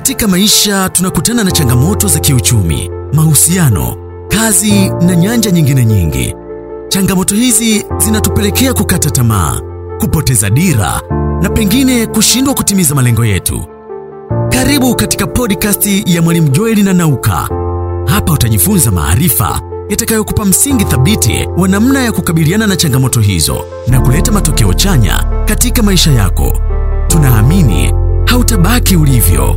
Katika maisha tunakutana na changamoto za kiuchumi, mahusiano, kazi na nyanja nyingine nyingi. Changamoto hizi zinatupelekea kukata tamaa, kupoteza dira na pengine kushindwa kutimiza malengo yetu. Karibu katika podcast ya Mwalimu Joeli na Nauka. Hapa utajifunza maarifa yatakayokupa msingi thabiti wa namna ya kukabiliana na changamoto hizo na kuleta matokeo chanya katika maisha yako. Tunaamini hautabaki ulivyo.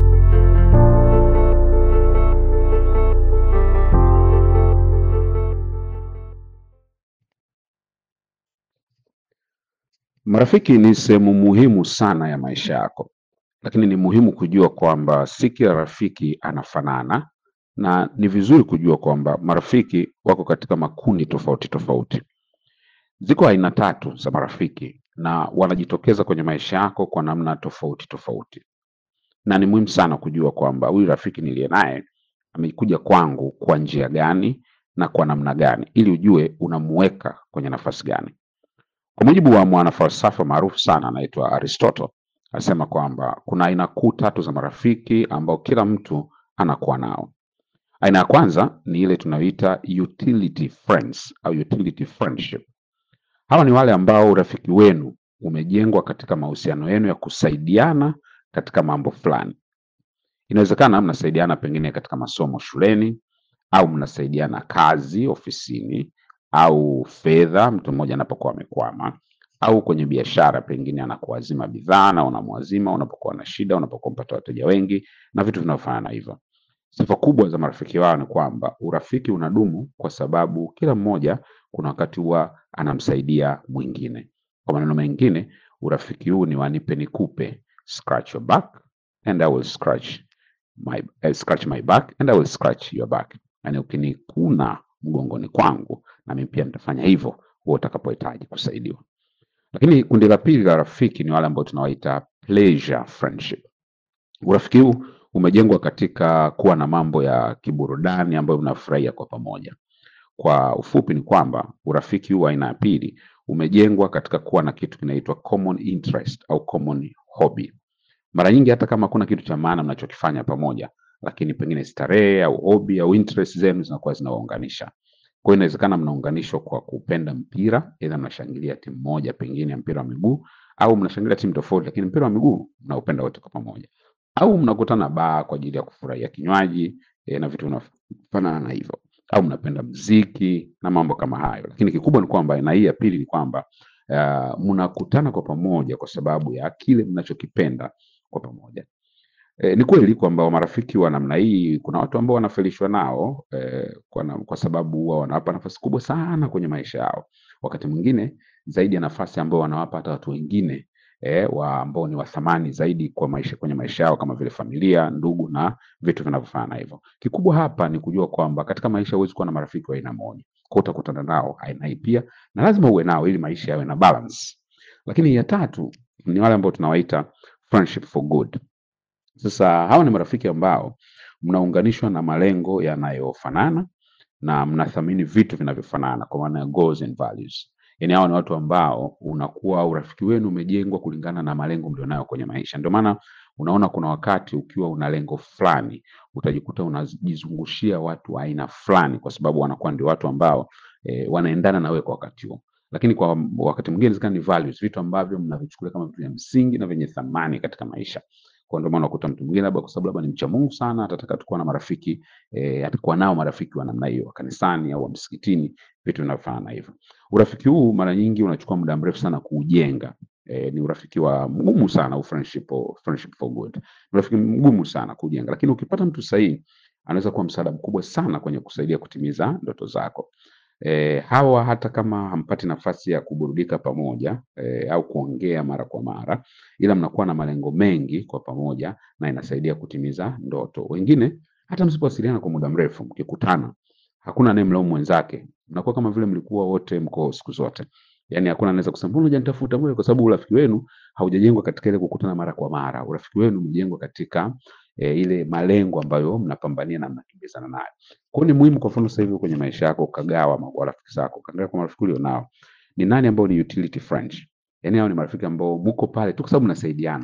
Marafiki ni sehemu muhimu sana ya maisha yako, lakini ni muhimu kujua kwamba si kila rafiki anafanana, na ni vizuri kujua kwamba marafiki wako katika makundi tofauti tofauti. Ziko aina tatu za marafiki na wanajitokeza kwenye maisha yako kwa namna tofauti tofauti, na ni muhimu sana kujua kwamba huyu rafiki niliye naye amekuja kwangu kwa njia gani na kwa namna gani, ili ujue unamuweka kwenye nafasi gani. Kwa mujibu wa mwanafalsafa maarufu sana anaitwa Aristotle, anasema kwamba kuna aina kuu tatu za marafiki ambao kila mtu anakuwa nao. Aina ya kwanza ni ile tunayoita utility friends au utility friendship. Hawa ni wale ambao urafiki wenu umejengwa katika mahusiano yenu ya kusaidiana katika mambo fulani. Inawezekana mnasaidiana pengine katika masomo shuleni, au mnasaidiana kazi ofisini, au fedha mtu mmoja anapokuwa amekwama, au kwenye biashara, pengine anakuazima bidhaa na unamwazima unapokuwa na shida, unapokuwa mpata wateja wengi na vitu vinavyofanana na hivyo. Sifa kubwa za marafiki wao ni kwamba urafiki unadumu kwa sababu kila mmoja kuna wakati huwa anamsaidia mwingine. Kwa maneno mengine, urafiki huu ni wa nipe nikupe, scratch your back and I will scratch my, eh, scratch my back and I will scratch your back. Yani ukinikuna mgongoni kwangu na mimi pia nitafanya hivyo huo utakapohitaji kusaidiwa. Lakini kundi la pili la rafiki ni wale ambao tunawaita pleasure friendship. Urafiki huu umejengwa katika kuwa na mambo ya kiburudani ambayo mnafurahia kwa pamoja. Kwa ufupi ni kwamba urafiki huu wa aina ya pili umejengwa katika kuwa na kitu kinaitwa common interest au common hobby. Mara nyingi hata kama hakuna kitu cha maana mnachokifanya pamoja, lakini pengine starehe au hobby au interest zenu zinakuwa zinawaunganisha. Kwa hiyo inawezekana mnaunganishwa kwa kupenda mpira, aidha mnashangilia timu moja pengine ya mpira wa miguu, au mnashangilia timu tofauti, lakini mpira wa miguu mnaupenda wote kwa pamoja, au mnakutana baa kwa ajili ya kufurahia kinywaji e, na vitu vinavyofanana na hivyo, au mnapenda mziki na mambo kama hayo. Lakini kikubwa ni kwamba aina hii ya pili ni kwamba uh, mnakutana kwa pamoja kwa sababu ya kile mnachokipenda kwa pamoja. E, ni kweli kwamba marafiki wa namna hii kuna watu ambao wanafelishwa nao e, kwa, na, kwa sababu huwa wanawapa nafasi kubwa sana kwenye maisha yao, wakati mwingine zaidi ya nafasi ambao wanawapa hata watu wengine e, wa ambao ni wa thamani zaidi kwa maisha, kwenye maisha yao kama vile familia, ndugu na vitu vinavyofanana hivyo. Kikubwa hapa ni kujua kwamba katika maisha huwezi kuwa na marafiki wa aina moja, kwa utakutana nao aina hii pia, na lazima uwe nao ili maisha yawe na balance. Lakini ya tatu ni wale ambao tunawaita friendship for good. Sasa hawa ni marafiki ambao mnaunganishwa na malengo yanayofanana na mnathamini vitu vinavyofanana kwa maana ya goals and values. Yaani hawa ni watu ambao unakuwa urafiki wenu umejengwa kulingana na malengo mlionayo kwenye maisha. Ndio maana unaona kuna wakati ukiwa una lengo fulani utajikuta unajizungushia watu wa aina fulani, kwa sababu wanakuwa ndio watu ambao e, wanaendana na wewe kwa wakati huo. Lakini kwa wakati mwingine inawezekana ni values, vitu ambavyo mnavichukulia kama vitu vya msingi na vyenye thamani katika maisha. Kwa ndio maana unakuta mtu mwingine labda kwa sababu labda ni mcha Mungu sana, atataka tukuwa na marafiki eh, atakuwa nao marafiki wa namna hiyo kanisani au wa msikitini, vitu vinavyofanana na hivyo. Urafiki huu mara nyingi unachukua muda mrefu sana kuujenga. Eh, ni urafiki wa mgumu sana au friendship, friendship for good. Ni urafiki mgumu sana kujenga, lakini ukipata mtu sahihi anaweza kuwa msaada mkubwa sana kwenye kusaidia kutimiza ndoto zako. E, hawa hata kama hampati nafasi ya kuburudika pamoja e, au kuongea mara kwa mara, ila mnakuwa na malengo mengi kwa pamoja na inasaidia kutimiza ndoto. Wengine hata msipowasiliana kwa muda mrefu, mkikutana hakuna anayemlaumu mwenzake, mnakuwa kama vile mlikuwa wote mko siku zote. Yaani hakuna anaweza kusema mbona hujanitafuta mbona, kwa sababu urafiki wenu haujajengwa katika ile kukutana mara kwa mara. Urafiki wenu umejengwa katika e, ile malengo ambayo mnapambania na mnakimbizana nayo. Kwa hiyo ni muhimu, kwa mfano sasa hivi kwenye maisha yako ukagawa ma- rafiki zako, ukaangalia kwa marafiki ulionao ni nani ambao ni utility friends, yaani hao ni marafiki ambao muko pale tu kwa sababu mnasaidiana tu,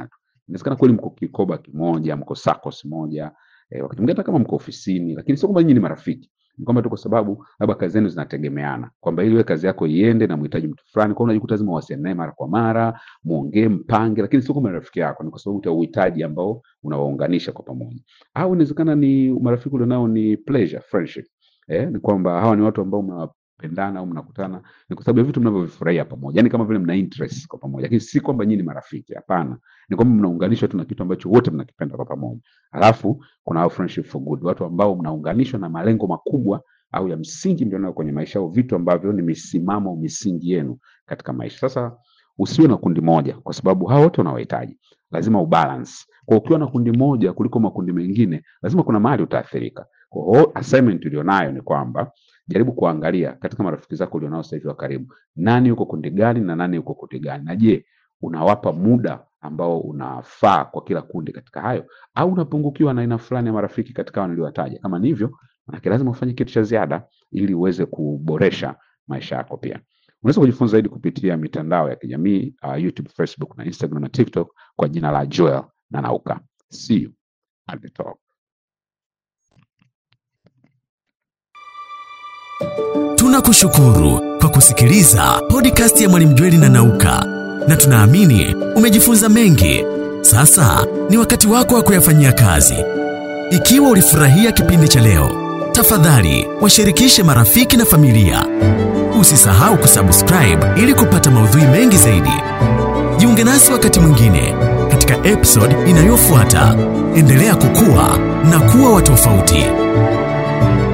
Inawezekana kweli mko kikoba kimoja, mko SACCOS moja, eh, wakati mwingine hata kama mko ofisini, lakini sio kwamba nyinyi ni marafiki. Ni kwamba tu kwa sababu labda kazi zenu zinategemeana, kwamba ili wewe kazi yako iende na mhitaji mtu fulani, kwa hiyo unajikuta lazima uwasiliane naye mara kwa mara, muongee, mpange, lakini sio kama ni rafiki yako, ni kwa sababu ya uhitaji ambao unawaunganisha kwa pamoja. Au inawezekana ni marafiki ulionao ni pleasure, friendship. Eh, ni kwamba hawa ni watu ambao mnapendana au mnakutana ni kwa sababu ya vitu mnavyovifurahia pamoja, yani kama vile mna interest kwa pamoja, lakini si kwamba nyinyi ni marafiki. Hapana, ni kwamba mnaunganishwa tu na kitu ambacho wote mnakipenda kwa pamoja. Alafu kuna hao friendship for good, watu ambao mnaunganishwa na malengo makubwa au ya msingi mlionayo kwenye maisha au vitu ambavyo ni misimamo misingi yenu katika maisha. Sasa usiwe na kundi moja, kwa sababu hao wote unawahitaji, lazima ubalance. Kwa ukiwa na kundi moja kuliko makundi mengine, lazima kuna mahali utaathirika. Kwa hiyo assignment ulionayo ni kwamba jaribu kuangalia katika marafiki zako ulionao sasa hivi wa karibu, nani yuko kundi gani na nani yuko kundi gani, na je, unawapa muda ambao unafaa kwa kila kundi katika hayo, au unapungukiwa na aina fulani ya marafiki katika hao niliowataja? Kama ni hivyo, manake lazima ufanye kitu cha ziada ili uweze kuboresha maisha yako. Pia unaweza kujifunza zaidi kupitia mitandao ya kijamii uh, YouTube, Facebook na Instagram na TikTok kwa jina la Joel Nanauka. See you at the top. Tunakushukuru kwa kusikiliza podcast ya Mwalimu Jweli na Nauka, na tunaamini umejifunza mengi. Sasa ni wakati wako wa kuyafanyia kazi. Ikiwa ulifurahia kipindi cha leo, tafadhali washirikishe marafiki na familia. Usisahau kusubscribe ili kupata maudhui mengi zaidi. Jiunge nasi wakati mwingine katika episode inayofuata. Endelea kukua na kuwa wa tofauti.